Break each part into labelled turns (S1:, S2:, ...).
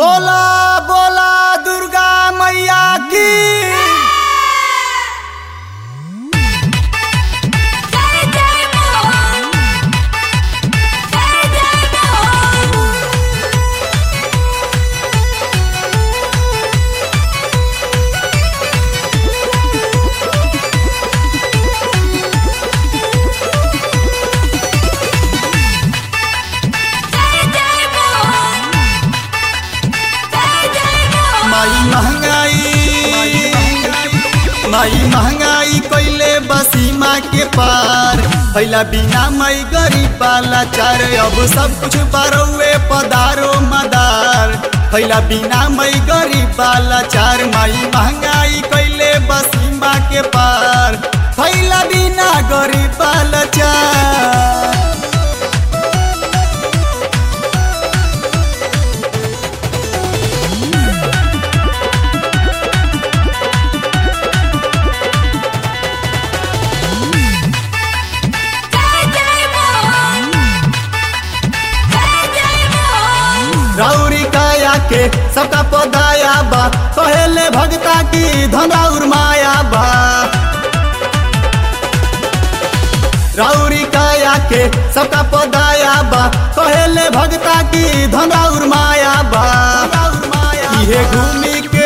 S1: बोला बोला दुर्गा मैया की
S2: जय जय मोहन जय जय मोहन जय जय मोहन जय जय मोहन
S1: माई महंगाई माई महंगाई कैले बसीमा के पार पहला बिना मई गरीब वाला चार अब सब कुछ बारौए पदारो मदार पहला बिना मई गरीब वाला चार माई महंगाई कैले बसीमा के पार पहला बिना गरीब वाला चार
S2: जय जय मोहन जय जय मोहन
S1: राउरी काया के सबका पदाया बा कहेले भगता की धनौर माया बा राउरी काया के सबका पदाया बा कहेले भगता की धनौर माया बा इहे घूमी के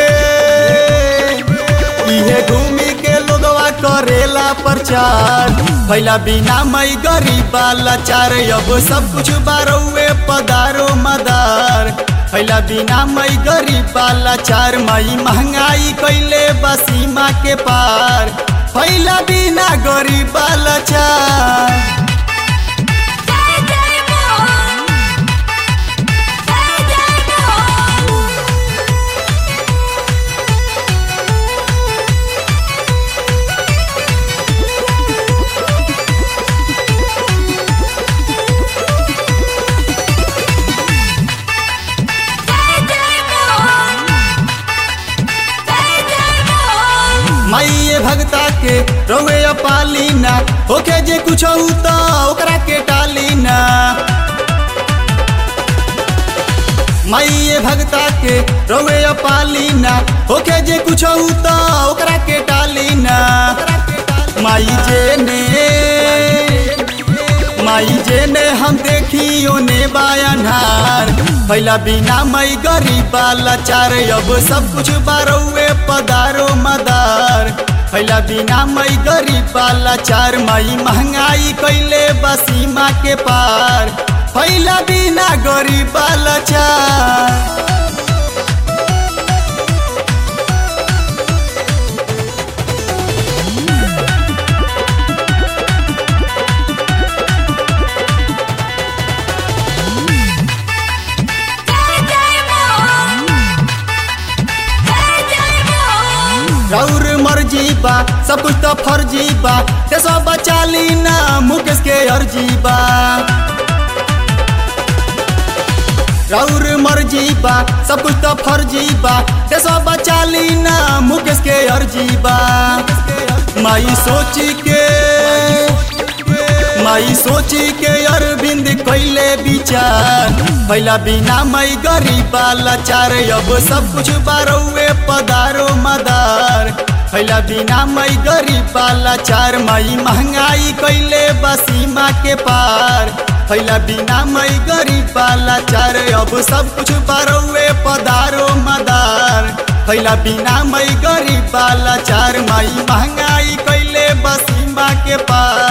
S1: इहे घूमी के लोगवा करेला प्रचार पहला बिना मई गरीब लाचार अब सब कुछ बारौए पदारो मदार पहला बिना मई गरीब लाचार मई महंगाई कैले बसीमा के पार पहला बिना गरीब लाचार
S2: जय जय मोहन जय जय मोहन जय जय मोहन जय जय मोहन
S1: माइये भगता के रवे पालीना होके जे कुछ तो ओकरा के टालीना माइये भगता के रवे पालीना होके जे कुछ तो ओकरा के टालीना माई जे ने माई जे ने हम देखी ओने बायनहार पहला बिना मई गरीब लाचार अब सब कुछ बारौए पदारो मदार पहला बिना मई गरीब लाचार मई महंगाई कैले बसीमा के पार पहला बिना गरीब लाचार
S2: जय जय मोहन जय जय मोहन
S1: रौर मर्जी बा सब कुछ तो फर्जी बा ते सब बचा ली ना मुकेश के अर्जी बा रौर मर्जी बा सब कुछ तो फर्जी बा ते सब बचा ली ना मुकेश के अर्जी बा माई सोची के माई सोची के अरविंद कैले विचार पहला बिना मई गरीब लाचार अब सब कुछ बारौए पदारो मदार पहला बिना मई गरीब लाचार मई महंगाई कैले बसीमा के पार पहला बिना मई गरीब लाचार अब सब कुछ बारौए पदारो मदार पहला बिना मई गरीब लाचार मई महंगाई कैले बसीमा के पार